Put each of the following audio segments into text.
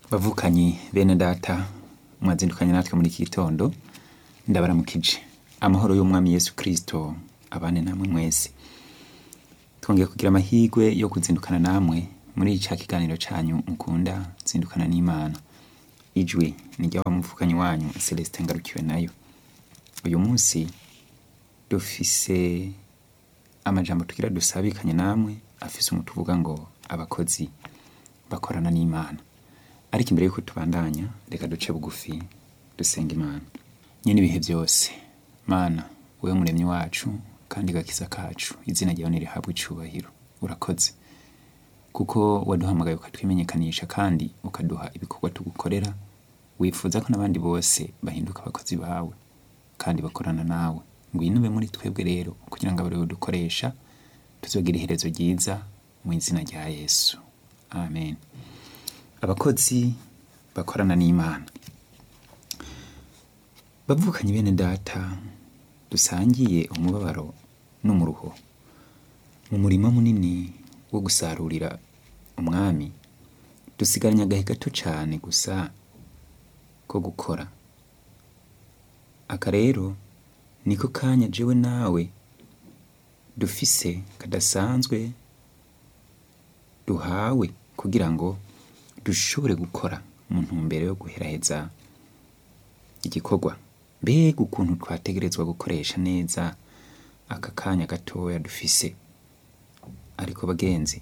bavukanyi bene data mwazindukanye natwe muri iki gitondo ndabaramukije amahoro y'umwami yesu kirisito abane namwe mwese twongeye kugira amahirwe yo kuzindukana namwe muri ca kiganiro canyu mukunda zindukana n'imana ijwi ni ry'aba muvukanyi wanyu celestin ngarukiwe nayo uyu munsi dufise amajambo tugira dusabikanye namwe afise umuti uvuga ngo abakozi bakorana n'imana ariko imbere yuko tubandanya reka duce bugufi dusenga imana nyene ibihe byose mana wewe muremyi wacu kandi gakiza kacu izina ryawe nirihabwe icubahiro urakoze kuko waduhamagaye ukatwimenyekanisha kandi ukaduha ibikorwa tugukorera wifuza ko n'abandi bose bahinduka abakozi bawe kandi bakorana nawe ngwino ube muri twebwe rero kugira ngo abariwe dukoresha tuzogira iherezo ryiza mu izina rya yesu amen abakozi bakorana n'imana bavukanye bene data dusangiye umubabaro n'umuruho mu murima munini wo gusarurira umwami dusigaranye agahe gato cyane gusa ko gukora aka rero niko kanya jewe nawe dufise kadasanzwe duhawe kugira ngo dushobore gukora mu ntumbero yo guheraheza igikorwa mbega ukuntu twategerezwa gukoresha neza aka kanya gatoya dufise ariko bagenzi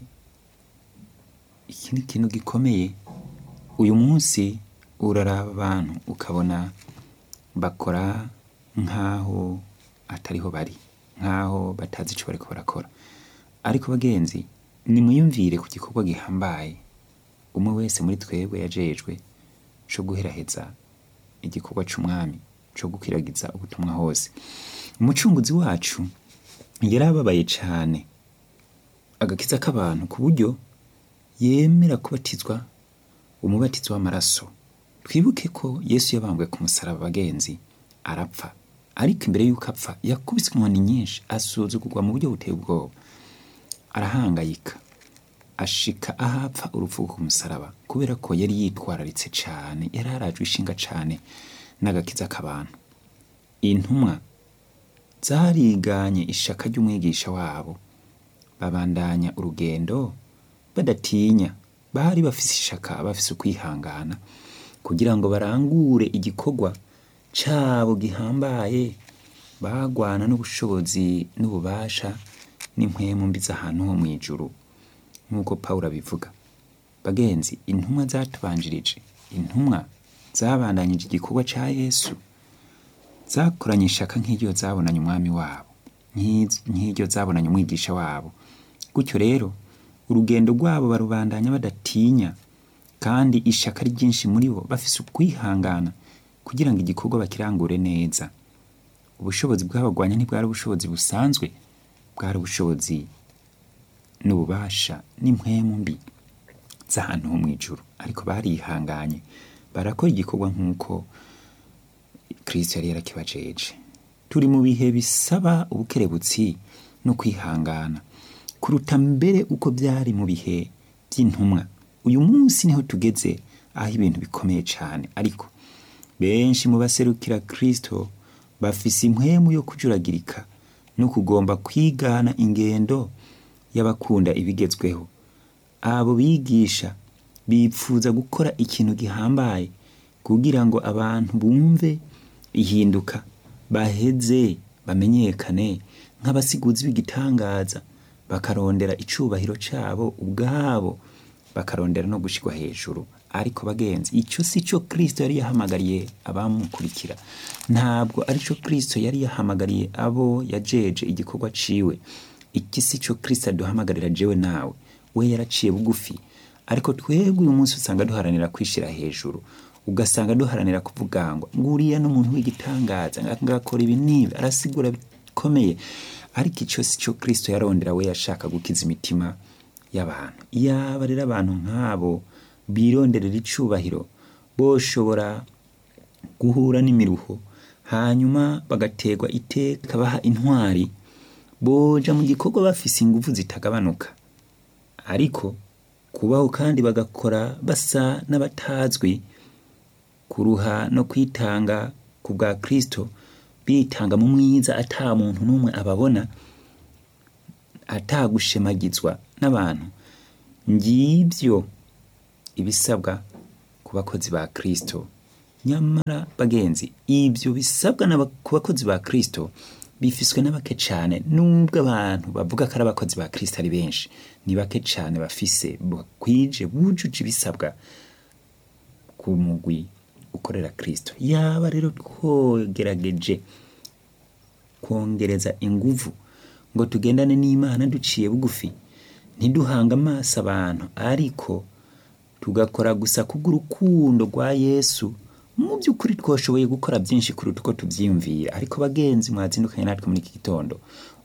iki ni ikintu gikomeye uyu munsi uraraba abantu ukabona bakora nk'aho atariho bari nk'aho batazi icyo bariko barakora ariko bagenzi nimwiyumvire ku gikorwa gihambaye umwe wese muri twebwe yajejwe co guheraheza igikorwa c'umwami co gukwiragiza ubutumwa hose umucunguzi wacu yarababaye cane agakiza k'abantu ku buryo yemera kubatizwa umubatizo w'amaraso twibuke ko yesu yabambwe ku musaraba bagenzi arapfa ariko imbere y'uko apfa yakubise inkoni nyinshi asuzugurwa mu buryo buteye ubwoba arahangayika ashika ahapfa urupfu ku musaraba kubera ko yari yitwararitse cane yari arajwe ishinga cane n'agakiza k'abantu intumwa zariganye ishaka ry'umwigisha wabo babandanya urugendo badatinya bari bafise ishaka bafise ukwihangana kugira ngo barangure igikorwa cabo gihambaye bagwana n'ubushobozi n'ububasha n'impwemu mbi z'ahantu ho mw'ijuru nk'uko pawulo abivuga bagenzi intumwa zatubanjirije intumwa zabandanyije igikorwa ca yesu zakoranye ishaka nk'iryo zabonanye umwami wabo nk'iryo zabonanye umwigisha wabo gutyo rero urugendo rwabo barubandanya badatinya kandi ishaka ari ryinshi muri bo bafise ukwihangana kugira ngo igikorwa bakirangure neza ubushobozi bw'abagwanya ntibwari ubushobozi busanzwe bwari ubushobozi n'ububasha n'impwemu mbi z'ahantu ho mw'ijuru ariko barihanganye barakora igikorwa nk'uko kristo yari yarakibajeje turi mu bihe bisaba ubukerebutsi no kwihangana kuruta mbere uko byari mu bihe by'intumwa uyu munsi niho tugeze aho ibintu bikomeye cyane ariko benshi mu baserukira kristo bafise impwemu yo kujuragirika no kugomba kwigana ingendo y'abakunda ibigezweho abo bigisha bipfuza gukora ikintu gihambaye kugira ngo abantu bumve ihinduka baheze bamenyekane nk'abasiguzi b'igitangaza bakarondera icubahiro cabo ubwabo bakarondera no gushirwa hejuru ariko bagenzi ico si cyo kristo yari yahamagariye abamukurikira ntabwo ari cyo kristo yari yahamagariye abo yajeje igikorwa ciwe iki si cyo kristo aduhamagarira jewe nawe we yaraciye bugufi ariko twebwe uyu munsi usanga duharanira kwishira hejuru ugasanga duharanira kuvuga ngo nguriya n'umuntu w'igitangaza ngakora ibi n'ibi arasigura bikomeye ariko icyo si cyo kristo yarondera we yashaka gukiza imitima y'abantu iyaba rero abantu nk'abo bironderera icubahiro boshobora guhura n'imiruho hanyuma bagategwa iteka baha intwari boja mu gikorwa bafise ingufu zitagabanuka ariko kubaho kandi bagakora basa n'abatazwi kuruha no kwitanga ku bwa kristo bitanga mu mwiza ata muntu n'umwe ababona atagushemagizwa n'abantu ngibyo ibisabwa ku bakozi ba kristo nyamara bagenzi ibyo bisabwa n'aba- ku bakozi ba kristo bifiswe n'abake cyane nubwo abantu bavuga ko ari abakozi ba kristo ari benshi ni bake cyane bafise bakwije bujuje ibisabwa ku mugwi ukorera kristo yaba rero twogerageje kongereza inguvu ngo tugendane n'imana duciye bugufi ntiduhanga amaso abantu ariko tugakora gusa kubw'urukundo rwa yesu mu by'ukuri twashoboye gukora byinshi kuruta uko tubyiyumvira ariko bagenzi mwazindukanye natwe muri iki gitondo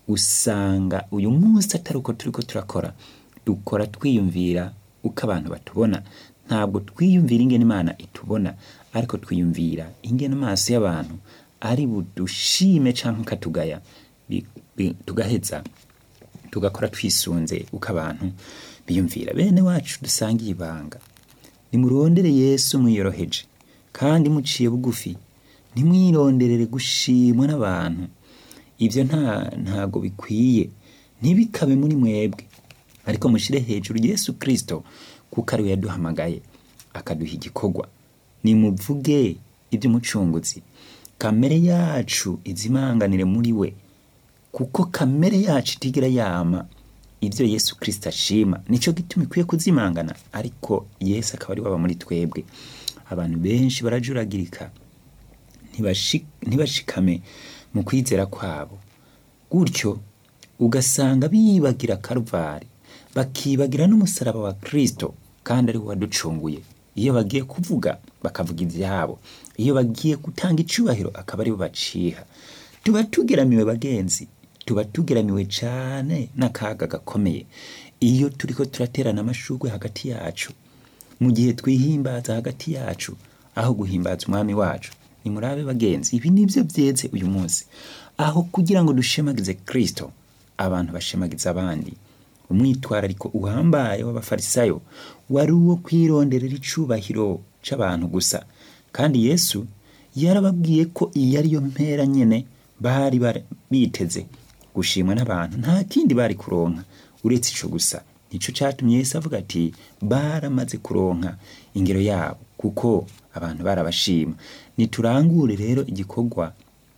usanga uyu munsi atari uko turi ko turakora dukora twiyumvira uko abantu batubona ntabwo twiyumvira ingene imana itubona ariko twiyumvira ingene amaso y'abantu ari budushime cyangwa akatugaya bi- bi- tugaheza tugakora twisunze uko abantu biyumvira bene wacu dusangiye ibanga nimurondere yesu mwiyoroheje kandi muciye bugufi ntimwironderere gushimwa n'abantu ibyo nta ntago bikwiye ntibikabe muri mwebwe ariko mushyire hejuru yesu kirisito kuko ariwe yaduhamagaye akaduha igikorwa nimuvuge iby'umucunguzi kamere yacu izimanganire muri we kuko kamere yacu itigera yama ibyo yesu kirisito ashima nicyo gituma ikwiye kuzimangana ariko yesu akaba ari waba muri twebwe abantu benshi barajuragirika ntibashi- ntibashikame mu kwizera kwabo gutyo ugasanga bibagira karuvari bakibagira n'umusaraba wa kirisito kandi ari we waducunguye iyo bagiye kuvuga bakavuga ibyabo iyo bagiye gutanga icyubahiro akaba ari bo baciha tuba tugeramiwe bagenzi tuba tugeramiwe cyane n'akaga gakomeye iyo turi ko turaterana amashugwe hagati yacu mu gihe twihimbaza hagati yacu aho guhimbaza umwami wacu nimurabe bagenzi ibi nibyo byeze uyu munsi aho kugira ngo dushemagize kirisito abantu bashemagiza abandi umwitwarariko uhambaye w'abafarisayo wari uwo kwironderera icubahiro c'abantu gusa kandi yesu yarababwiye ko iyi ariyo mpera nyene bari bara- biteze gushimwa n'abantu nta kindi bari kuronka uretse ico gusa nico catumye yesu avuga ati baramaze kuronka ingero yabo kuko abantu barabashima niturangure rero igikorwa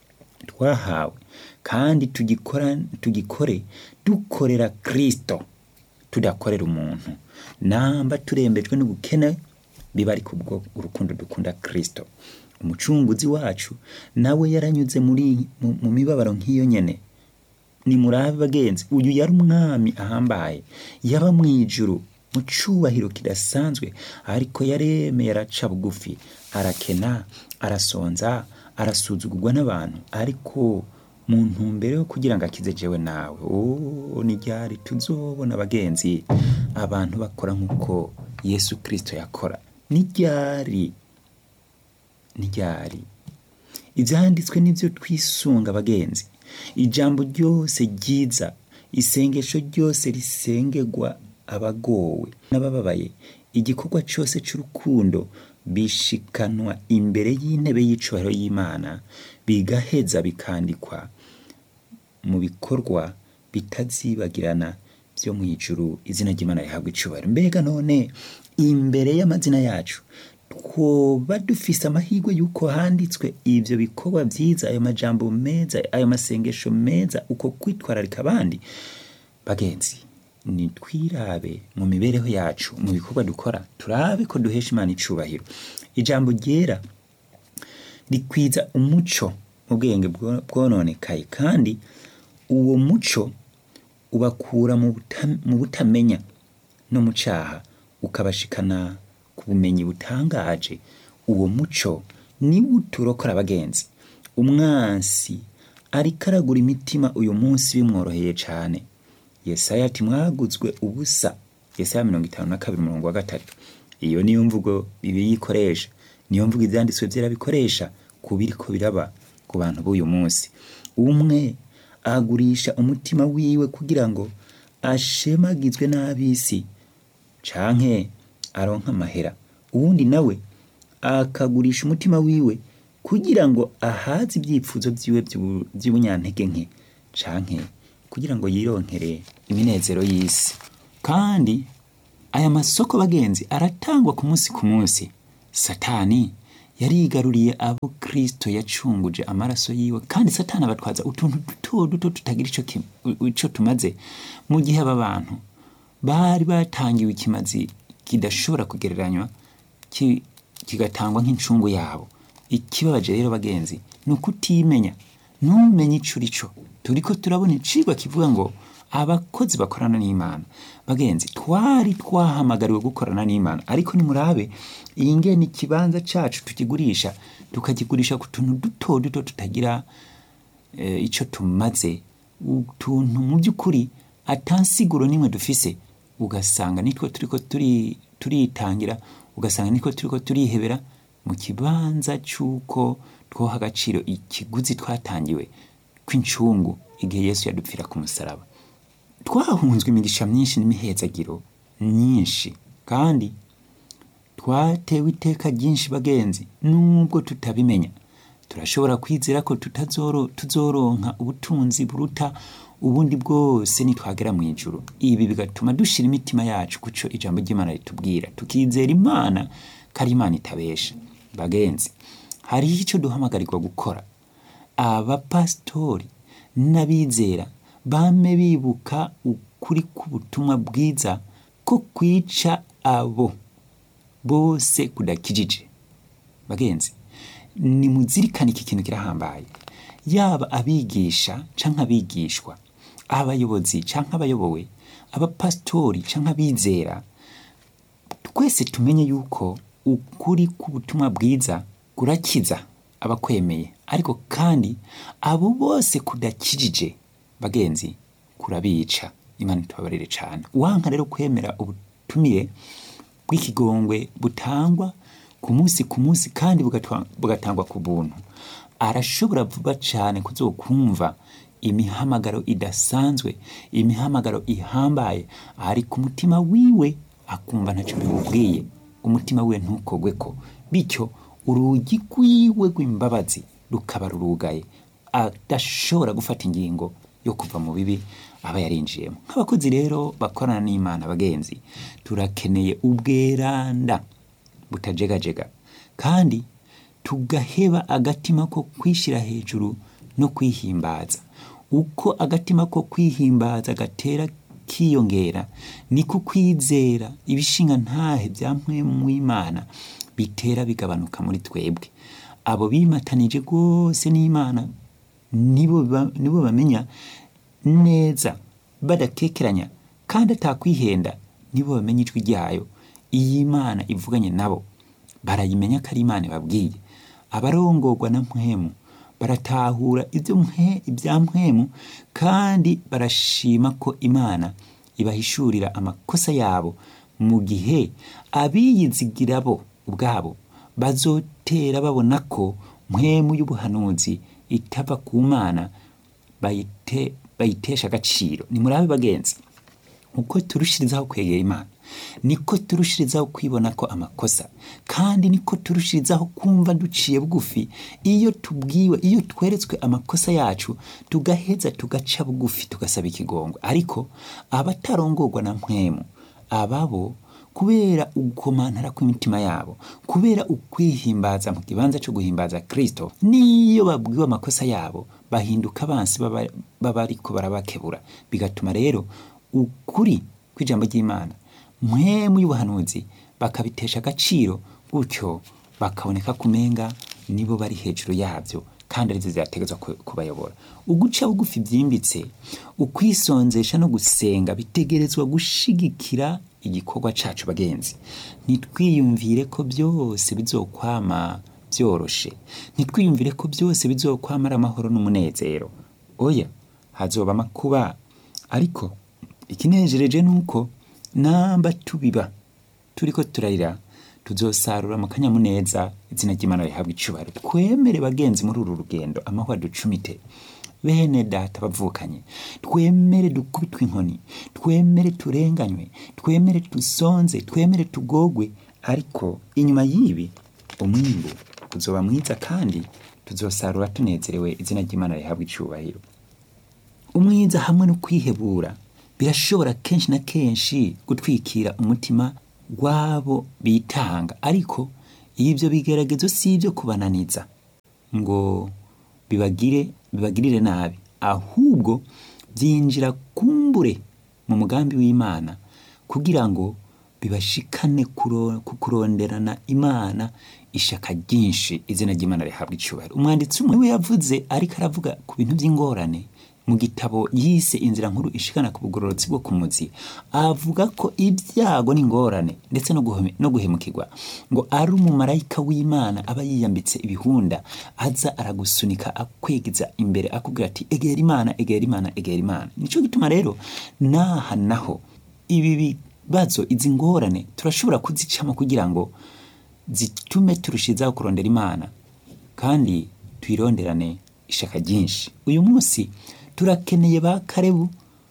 twahawe kandi tugikora tugikore dukorera kristo tudakorera umuntu namba turembejwe n'ubukene biba ari kubwo urukundo dukunda kristo umucunguzi wacu nawe yaranyuze muri mu, mu mibabaro nk'iyo nyene nimurabe bagenzi uyu yari umwami ahambaye yaba mu ijuru mu cyubahiro kidasanzwe ariko yaremeye araca bugufi arakena arasonza arasuzugurwa n'abantu ariko mu ntumbero yo kugira ngo akize jewe nawe oh, ni ryari tuzobona bagenzi abantu bakora nk'uko yesu kirisito yakora ni ryari ni ryari ibyanditswe nibyo twisunga bagenzi ijambo ryose ryiza isengesho ryose risengerwa abagowe n'abababaye igikorwa cyose cy'urukundo bishikanwa imbere y'intebe y'icubahiro y'imana bigaheza bikandikwa mu bikorwa bitazibagirana byo mu ijuru izina ry'imana rihabwa icubahiro mbega none imbere y'amazina yacu twoba dufise amahirwe y'uko handitswe ibyo bikorwa byiza ayo majambo meza ayo masengesho meza uko kwitwararika abandi bagenzi nitwirabe mu mibereho yacu mu bikorwa dukora turabe ko duhesha imana icubahiro ijambo ryera rikwiza umuco mu bwenge bwo- bwononekaye kandi uwo muco ubakura mu buta- mu butamenya no mu cyaha ukabashikana ku bumenyi butangaje uwo muco niwo uturokora abagenzi umwansi ariko aragura imitima uyu munsi bimworoheye cyane yesaya ati mwaguzwe ubusa yesaya mirongo itanu na kabiri umurongo wa gatatu iyo niyo mvugo bibiri ikoresha niyo mvugo ibyanditswe byera bikoresha ku biriko biraba ku bantu b'uyu munsi umwe agurisha umutima wiwe kugira ngo ashemagizwe n'ab'isi canke aronka amahera uwundi nawe akagurisha umutima wiwe kugira ngo ahaze ibyifuzo vyiwe vyu- vy'ubunyantege nke canke kugira ngo yironkere iminezero y'isi kandi aya masoko bagenzi aratangwa ku munsi ku munsi satani yarigaruriye abo kristo yacunguje amaraso yiwe kandi satani abatwaza utuntu duto duto tutagira ico kim- ico tumaze mu gihe aba bantu bari batangiwe ikimazi kidashobora kugereranywa ki- kigatangwa nk'incungu yabo ikibabaje rero bagenzi ni ukutimenya ntumenye ico urico turiko turabona icigwa kivuga ngo abakozi bakorana n'imana bagenzi twari twahamagariwe gukorana n'imana ariko nimurabe iyi ngene ikibanza cacu tukigurisha tukakigurisha ku tuntu duto duto tutagira eh, ico tumaze utuntu mu by'ukuri atansiguro nimwe dufise ugasanga nitwo turiko turi turitangira ugasanga nitwo turiko turihebera mu kibanza c'uko twoha agaciro ikiguzi twatangiwe kw'incungu igihe yesu yadupfira ku musaraba twahunzwe imigisha myinshi n'imihezagiro myinshi kandi twatewe iteka ryinshi bagenzi nubwo tutabimenya turashobora kwizera ko tutazoro tuzoronka ubutunzi buruta ubundi bwose nitwagera mu ijuru ibi bigatuma dushira imitima yacu kuco ijambo ry'imana ritubwira tukizera imana ko ari imana itabesha bagenzi hariho icyo duhamagarirwa gukora abapasitori n'abizera bame bibuka ukuri k'ubutumwa bwiza ko kwica abo bose kudakijije bagenzi nimuzirikane iki kintu kirahambaye yaba abigisha canke abigishwa abayobozi canke abayobowe abapasitori canke abizera twese tumenye yuko ukuri k'ubutumwa bwiza kurakiza abakwemeye ariko kandi abo bose kudakijije bagenzi kurabica imana itubabarire cane wanka rero kwemera ubutumire bw'ikigongwe butangwa ku munsi ku munsi kandi bugatwa- bugatangwa ku buntu arashobora vuba cyane kuzokumva imihamagaro idasanzwe imihamagaro ihambaye ari ku mutima wiwe akumva ntacyo bimubwiye umutima wiwe ntukogwe ko bityo urugi rwiwe rw'imbabazi rukaba rurugaye adashobora gufata ingingo yo kuva mu bibi aba yarinjiyemo nk'abakozi rero bakorana n'imana bagenzi turakeneye ubweranda butajegajega kandi tugaheba agatima ko kwishyira hejuru no kwihimbaza uko agatima ko kwihimbaza gatera kiyongera niko kwizera ibishinga ntahe bya mpwemu w'imana bitera bigabanuka muri twebwe abo bimatanije rwose n'imana nibo ba- nibo bamenya neza badakekeranya kandi atakwihenda nibo bamenya ijwi ryayo iyo imana ivuganye nabo barayimenya ko ari imana babwiye abarongorwa na mpwemu baratahura ibyo mhe ibya mpwemu kandi barashima ko imana ibahishurira amakosa yabo mu gihe abiyizigira bo ubwabo bazotera babona ko mpwemu y'ubuhanuzi itava ku mana bayite bayitesha agaciro nimurabe bagenzi uko turushirizaho kwegera imana niko turushirizaho kwibona ko amakosa kandi niko turushirizaho kumva duciye bugufi iyo tubwiwe iyo tweretswe amakosa yacu tugaheza tugaca bugufi tugasaba ikigongo ariko abatarongorwa na mpwemu ababo kubera ugukomantara kw'imitima yabo kubera ukwihimbaza mu kibanza cyo guhimbaza kristo n'iyo babwiwe amakosa yabo bahinduka abansi baba baba ariko barabakebura bigatuma rero ukuri kw'ijambo ry'imana mpwemu y'ubuhanuzi bakabitesha agaciro gutyo bakaboneka kumenga nibo bari hejuru yabyo kandi arizo zirategetswe ku- kubayobora uguca bugufi byimbitse ukwisonzesha no gusenga bitegerezwa gushigikira igikorwa cacu bagenzi ntitwiyumvire ko byose bizokwama byoroshe ntitwiyumvire ko byose bizokwama ari amahoro n'umunezero oya hazoba amakuba ariko ikinejereje ni uko namba tubiba turiko turarira tuzosarura mu kanyamuneza izina ry'imana rihabwa icubahiro twemere bagenzi muri uru rugendo amahwa ducumite bene data bavukanye twemere dukubitwe inkoni twemere turenganywe twemere dusonze twemere tugogwe ariko inyuma y'ibi umwimbu uzoba mwiza kandi tuzosarura tunezerewe izina ry'imana rihabwa icyubahiro umwiza hamwe no kwihebura birashobora kenshi na kenshi gutwikira umutima w'abo bitanga ariko ibyo bigeragezo si ibyo kubananiza ngo bibagire bibagirire nabi ahubwo byinjira kumbure mu mugambi w'imana kugira ngo bibashikane kuro- ku kuronderana imana ishaka ryinshi izina ry'imana rihabwa icyubahiro umwanditsi umwe we yavuze ariko aravuga ku bintu by'ingorane mu gitabo yise inzira nkuru ishikana ku bugororotsi bwo ku muzi avuga ko ibyago n'ingorane ndetse no guheme- no guhemukirwa ngo ari umumarayika w'imana aba yiyambitse ibihunda aza aragusunika akwegeza imbere akubwira ati egera imana egera imana egera imana nicyo gituma rero naha naho ibi bibazo izi ngorane turashobora kuzicamo kugira ngo zitume turushizaho kurondera imana kandi tuyironderane ishaka ryinshi uyu munsi turakeneye ba karebu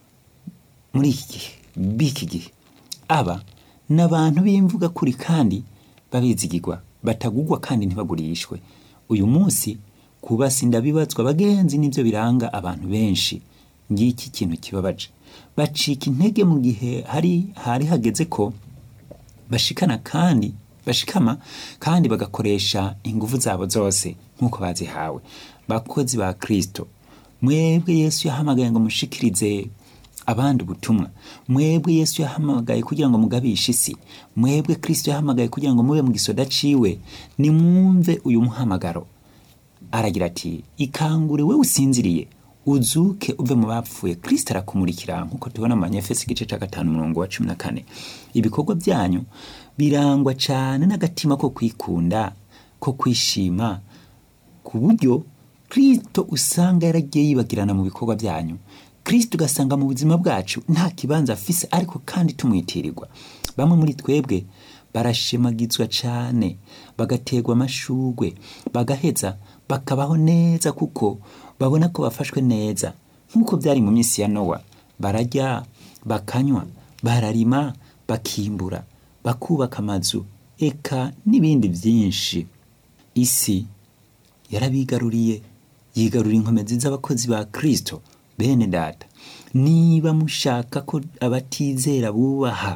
muri iki gihe b'iki gihe aba ni abantu b'imvuga kuri kandi babizigirwa batagugwa kandi ntibagurishwe uyu munsi kubasinda bibazwa abagenzi nibyo biranga abantu benshi ngiki kintu kibabaje bacika intege mu gihe hari hari hageze ko bashikana kandi bashikama kandi bagakoresha ingufu zabo zose nk'uko bazihawe bakozi ba kristo mwebwe yesu yahamagaye ngo mushikirize abandi ubutumwa mwebwe yesu yahamagaye kugira ngo mugabishe isi mwebwe kristo yahamagaye kugira ngo mube mu gisoda ciwe nimwumve uyu muhamagaro aragira ati ikangure we usinziriye uzuke uve mu bapfuye kristo arakumurikira nk'uko tubona mu banyefesi igice cya gatanu umurongo wa cumi na kane ibikorwa byanyu birangwa cyane n'agatima ko kwikunda ko kwishima ku buryo kristo usanga yaragiye yibagirana mu bikorwa byanyu kristo ugasanga mu buzima bwacu nta kibanza afise ariko kandi tumwitirirwa bamwe muri twebwe barashemagizwa cyane bagaterwa amashugwe bagaheza bakabaho neza kuko babona ko bafashwe neza nk'uko byari mu minsi ya nowa bararya bakanywa bararima bakimbura bakubaka amazu eka n'ibindi byinshi isi yarabigaruriye yigarurira inkomezi z'abakozi ba kristo bene data niba mushaka ko abatizera bubaha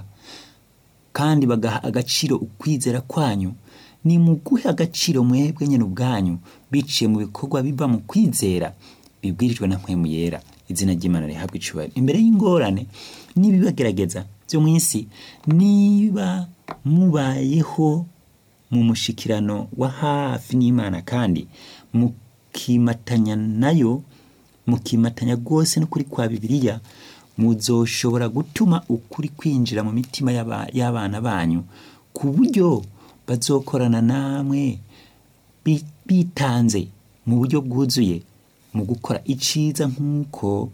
kandi bagaha agaciro ukwizera kwanyu ni muguhe agaciro mwebwe nyine ubwanyu biciye mu bikorwa biva mu kwizera bibwirijwe na mpwemu yera izina ry'imana rihabwa icubahiro imbere y'ingorane n'ibibagerageza byo mu isi niba mubayeho mu mushikirano wa hafi n'imana kandi mukimatanya nayo mukimatanya rwose n'ukuri kwa bibiliya muzoshobora gutuma ukuri kwinjira mu mitima y'aba- y'abana banyu ku buryo bazokorana namwe bi- bitanze mu buryo bwuzuye mu gukora iciza nk'uko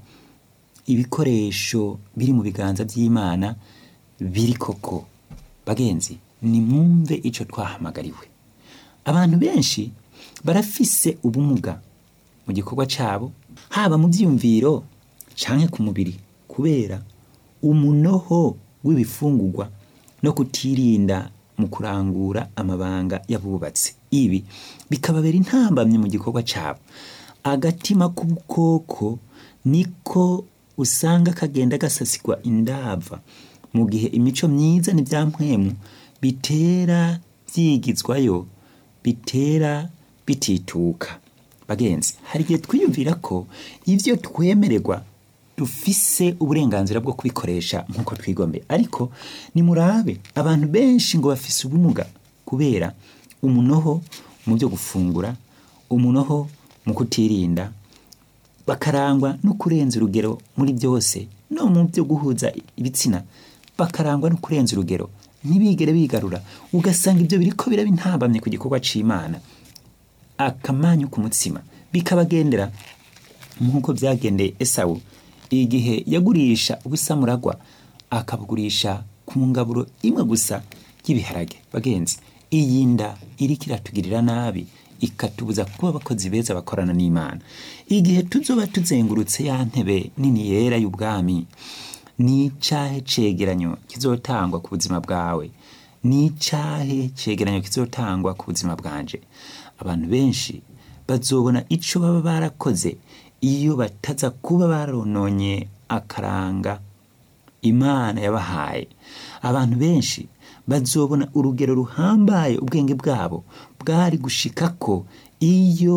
ibikoresho biri mu biganza by'imana biri koko bagenzi nimwumve icyo twahamagariwe abantu benshi barafise ubumuga mu gikorwa cyabo haba mu byiyumviro canke ku mubiri kubera umunoho w'ibifungurwa no kutirinda mu kurangura amabanga y'abubatsi ibi bikababera intambamye mu gikorwa cyabo agatima k'ubukoko niko usanga kagenda gasasigwa indava mu gihe imico myiza n'ibyampwemu bitera byigizwayo bitera bitituka bagenzi hari igihe twiyumvira ko ibyo twemererwa dufise uburenganzira bwo kubikoresha nk'uko twigombe ariko nimurabe abantu benshi ngo bafise ubumuga kubera umunoho mu byo gufungura umunoho mu kutirinda bakarangwa no kurenza urugero muri byose no mu byo guhuza ibitsina bakarangwa no kurenza urugero ntibigere bigarura ugasanga ibyo biriko biraba intambamye ku gikorwa c'imana akamanyu ku mutsima bikabagendera nk'uko byagendeye esawu igihe yagurisha ubusamuragwa akabugurisha ku ngaburo imwe gusa y'ibiharage bagenzi iyi nda iriko iratugirira nabi ikatubuza kuba abakozi beza bakorana n'imana igihe tuzoba tuzengurutse ya ntebe nini yera y'ubwami ni icahe cegeranyo kizotangwa ku buzima bwawe ni icahe cegeranyo kizotangwa ku buzima bwanje abantu benshi bazobona ico baba barakoze iyo bataza kuba barononye akaranga imana yabahaye abantu benshi bazobona urugero ruhambaye ubwenge bwabo bwari gushikako iyo